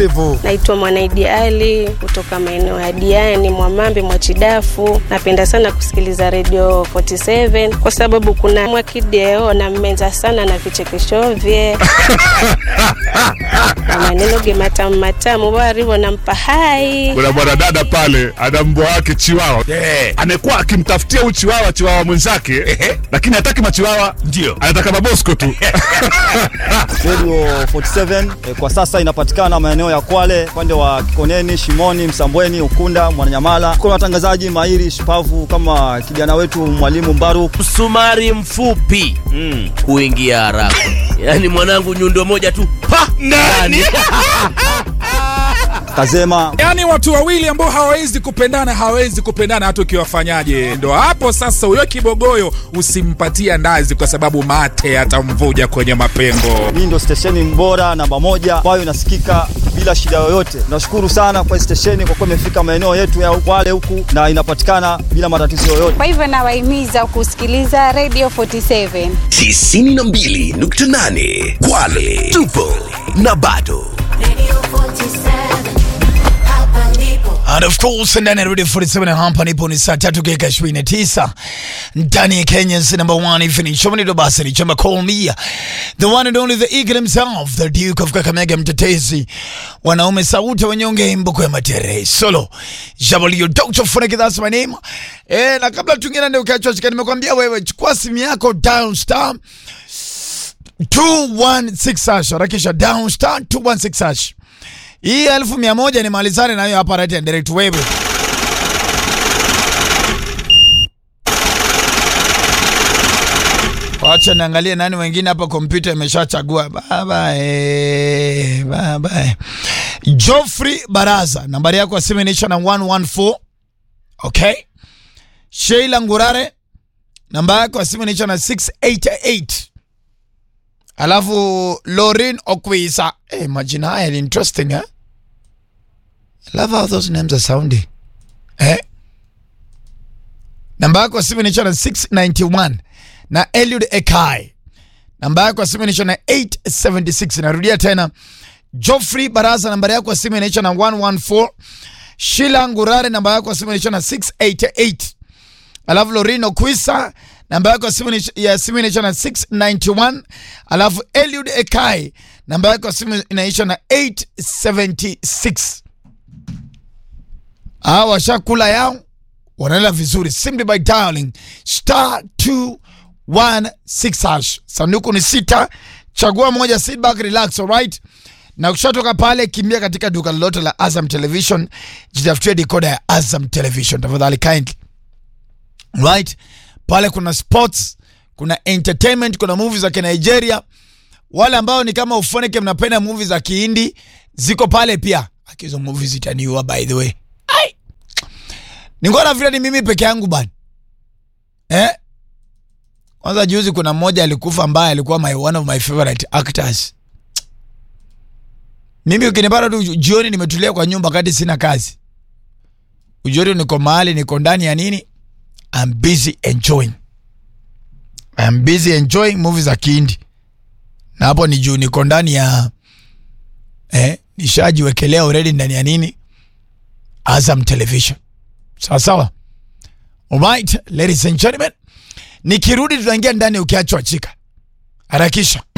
Hivyo. Naitwa Mwanaidi Ali kutoka maeneo ya Diani, Mwamambi, Mwachidafu. Napenda sana kusikiliza Radio 47 kwa sababu kuna Mwakideo na mmenza sana na vichekesho vye na maneno ge matamu matamu warivo nampa hai kuna mwanadada pale ana mbwa wake chiwawa Eh. amekuwa akimtafutia huyu chiwawa chiwawa mwenzake lakini hataki machiwawa Ndio. anataka mabosko tu Radio 47 eh, kwa sasa inapatikana maeneo ya Kwale, upande wa Kikoneni, Shimoni, Msambweni, Ukunda, Mwananyamala. Kuna watangazaji mahiri shupavu kama kijana wetu mwalimu Mbaru. msumari mfupi kuingia haraka yaani mwanangu nyundo moja tu pa ndani Kazema yaani watu wawili ambao hawawezi kupendana hawawezi kupendana hata ukiwafanyaje ndo hapo sasa huyo kibogoyo usimpatia ndazi kwa sababu mate atamvuja kwenye mapengo hii ndio stesheni bora namba moja ambayo inasikika bila shida yoyote. Nashukuru sana kwa hii stesheni kwa kuwa imefika maeneo yetu ya Kwale huku na inapatikana bila matatizo yoyote. Kwa hivyo nawahimiza kusikiliza Radio 47. 92.8 Kwale tupo na bado And of course ndani ya Radio 47 hapa nipo ni saa tatu dakika 29 ndani ya Kenya's number one evening show ni basi ni chama call me the one and only the eagle himself the duke of Kakamega mtetezi wanaume sauti wanyonge mbuko ya matere solo Jabalio Dr. Funeke that's my name eh na kabla tungine ndio ukiachwa chika nimekwambia wewe chukua simu yako down star 216 hash harakisha down star 216 hash hii elfu mia moja nimalizane nayo hapa right and direct wewe. Wacha niangalie nani wengine hapa, kompyuta imeshachagua. Baba eh, baba eh. Geoffrey Baraza, nambari yako ya simu inaisha na 114. Okay. Sheila Ngurare, namba yako ya simu inaisha na 688. Alafu Lorin Okwisa. Eh, majina haya ni interesting eh? I love how those names are sounding. Eh? Namba yako ya simu inaisha na 691 na Eliud Ekai. Namba yako ya simu inaisha na 876. Narudia tena. Geoffrey Baraza namba yako ya simu inaisha na 114. Sheila Ngurare namba yako ya simu inaisha na 688. Alafu Lorino Kwisa namba yako ya simu ni- ya simu inaisha na 691. Alafu Eliud Ekai namba yako ya simu inaisha na 876. Hawa washakula yao wanaenda vizuri simply by dialing star 216 hash. Sanduku ni sita, chagua moja, sit back, relax, alright? Na kushatoka pale, kimbia katika duka lolote la Azam Television, jitafutie decoder ya Azam Television tafadhali kindly. Right? Pale kuna sports, kuna entertainment, kuna movies za Kinigeria. Wale ambao ni kama ufoneke mnapenda movies za Kihindi ziko pale pia. Akizo movies itaniua by the way. Ai. Ningona vile ni mimi peke yangu bana. Eh? Kwanza juzi kuna mmoja alikufa ambaye alikuwa my one of my favorite actors. Mimi ukinipata tu jioni nimetulia kwa nyumba kati sina kazi. Ujioni niko mahali niko ndani ya nini? I'm busy enjoying. I'm busy enjoying movies za Kihindi. Na hapo ni juu niko ndani ya eh, nishajiwekelea already ndani ya nini? Azam Television. Sawa sawa. Alright, ladies and gentlemen. Nikirudi tunaingia ndani ukiachwa chika. Harakisha.